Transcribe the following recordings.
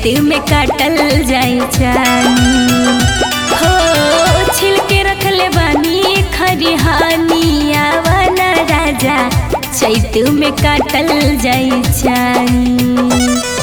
चैत में काटल जाई जानी हो छिलके रखले बानी खरिहानी आवाना राजा चैत में काटल जाई जानी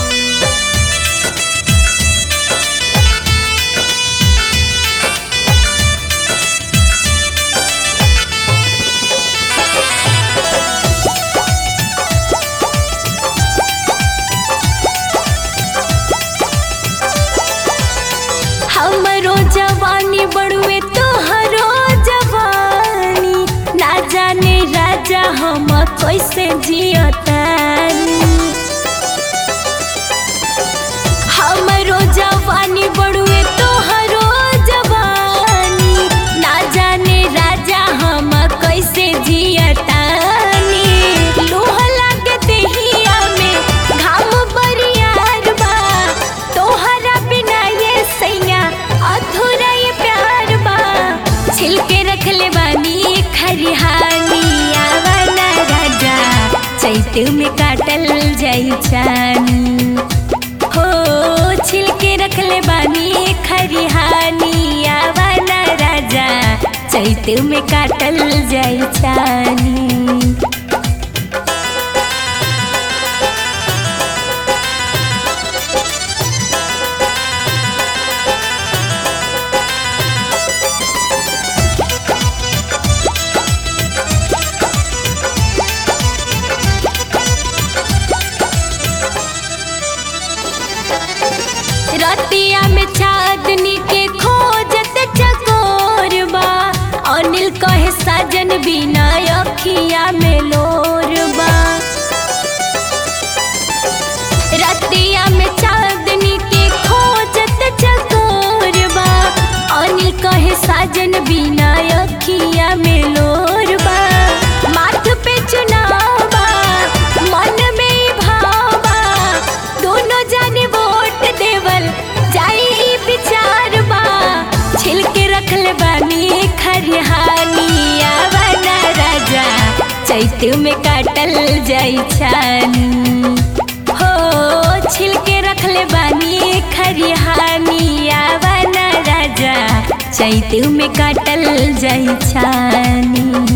हमरो जवानी बड़ुए तोहरो जवानी ना जाने राजा हम कैसे जियतानी हमरो जवानी बड़ुए तोहरो जवानी ना जाने राजा हम कैसे जियतानी लोह लागे देहिया में घाम बरियार बा तोहरा बिना ये सैया अधूरा ये प्यार बा छिलके रखले बानी खरिहानी आवाना राजा चैत में काटल जाई जानी हो छिलके रखले बानी खरिहानी आवाना राजा चैत में काटल जाई जानी रतिया में चांदनी के खोजत चकोर बा अनिल कहे साजन बिना अखिया में लोर बा रतिया में चांदनी के खोजत चकोर बा अनिल कहे साजन बिना अखिया में लोर बा माथ पे चुनाव बा मन में भाव बा दोनों जाने वोट देवल जाई ई विचार बा छिलके रखले बानी खरिहानी आवाना राजा चैत में काटल जाई छानी हो छिलके रखले बानी खरिहानी आवाना राजा चैत में काटल जाई छानी